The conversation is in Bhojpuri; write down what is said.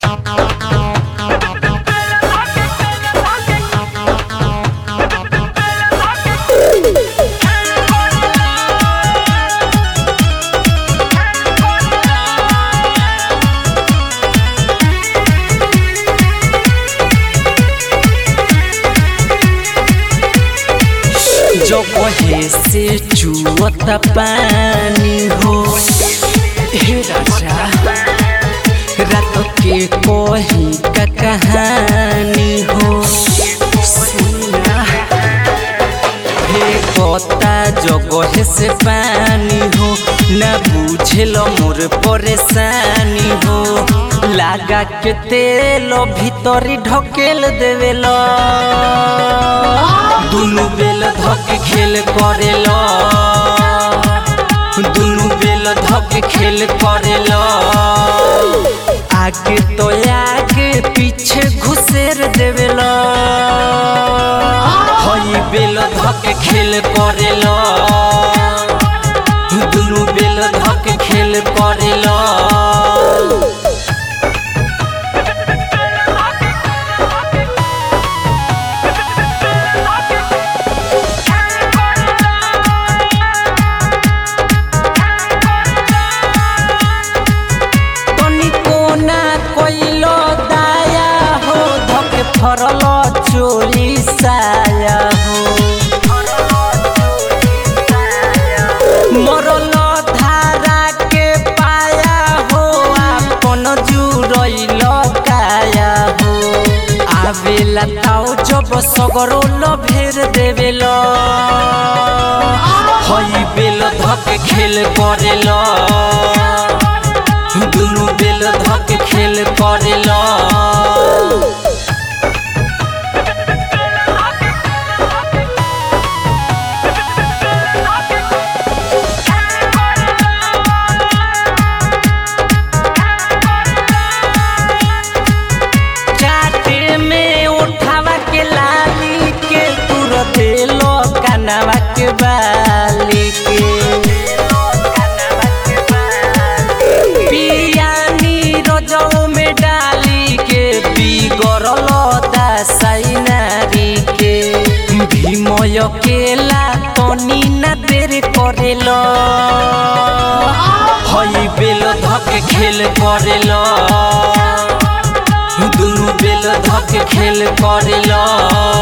जो कहे से चुअत पानी हो हे राजा रात के कही का कहानी हो सुना हे कता जगह से पानी हो ना बुझेल मोर परेशानी हो लागा के तेल भीतरी ढकेल देवेल दुनु बेल धक खेल करेल दुनु बेल धक खेल करेल आगे तो आगे पीछे घुसेर देवेल हई बेल धक खेल करेल दुनु बेल धक खेल करेल तनिको ना कोइलो दाया हो धके फरल चोरी साया हो मरल धारा के पाया हो आपन जुरैल काया हो आवेला ताऊ जब सगरो भेर देवेल हई बेल धके खेल करेल दुनु बेल धक खेल करेल चाटे में उठावा के लाली के तुर देलो कनवा के बाली के पियानी रोजौ में डाली के बिगड़ल दासाई नारी के भीमय केला तनी ना देर करेल हई बेल धक खेल करेल दुनु बेल धक खेल करेल